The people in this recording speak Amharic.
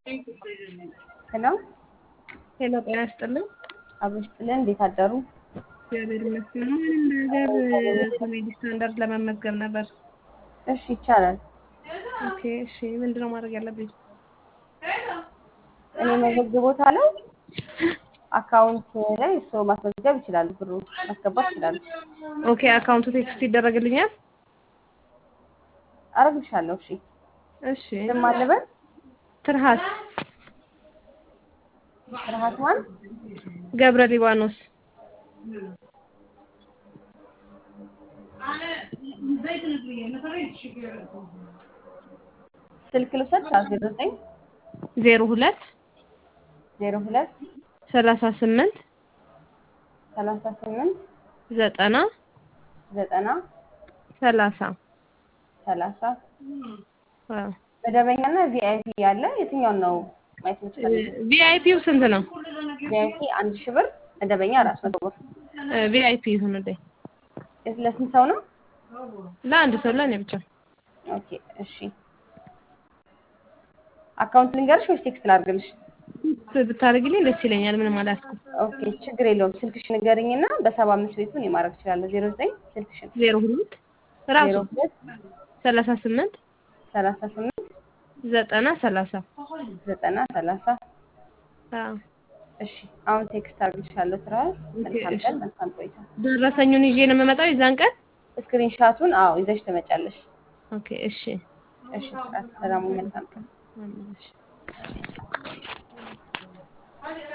ሄሎ ሄሎ ጤና ይስጥልኝ። አብሮ ይስጥልን። እንዴት አደሩ? እግዚአብሔር ይመስገን። ምንም ነገር ኮሜዲ ስታንዳርድ ለመመዝገብ ነበር። እሺ ይቻላል። ኦኬ እሺ፣ ምንድነው ማድረግ ያለብኝ? እኔ መዘግቦታለሁ። አካውንት ላይ ሰው ማስመዝገብ ይችላሉ። ብሩ ማስገባት ይችላሉ። ኦኬ አካውንቱ ቴክስት ይደረግልኛል? አረግልሻለሁ። እሺ እሺ። ስም አለበት ትርሃስ ፍርሃት ማን? ገብረ ሊባኖስ ስልክ ልውሰድ። ሰዓት ዜሮ ዘጠኝ ዜሮ ሁለት ዜሮ ሁለት ሰላሳ ስምንት ሰላሳ ስምንት ዘጠና ዘጠና ሰላሳ ሰላሳ አዎ። መደበኛና ቪአይፒ ያለ የትኛውን ነው ማየት የምትፈልጊው? ቪአይፒው ስንት ነው? ቪአይፒ አንድ ሺህ ብር፣ መደበኛ አራት መቶ ብር። ቪአይፒ ይሁንልኝ። ለስንት ሰው ነው? ለአንድ ሰው ለእኔ ብቻ። ኦኬ እሺ። አካውንት ልንገርሽ ወይስ ቴክስት ላድርግልሽ? ብታደርግልኝ ደስ ይለኛል። ምንም አላስኩም። ኦኬ ችግር የለውም። ስልክሽ ንገርኝና በሰባ አምስት ቤቱን የማድረግ እችላለሁ። ዜሮ ዘጠኝ ስልክሽን ዜሮ ሁለት ራሱ ዜሮ ሁለት ሰላሳ ስምንት ሰላሳ ስምንት ዘጠና ሰላሳ ዘጠና ሰላሳ አዎ። እሺ አሁን ቴክስት አድርግልሻለሁ። ትራስ መልካም እሺ። ቀን፣ መልካም ቆይታ። ደረሰኙን ይዤ ነው የምመጣው የዛን ቀን። ስክሪንሻቱን አዎ ይዘሽ ትመጫለሽ። ኦኬ እሺ። እሺ ትራስ ሰላሙ መልካም ቀን። አሜን፣ እሺ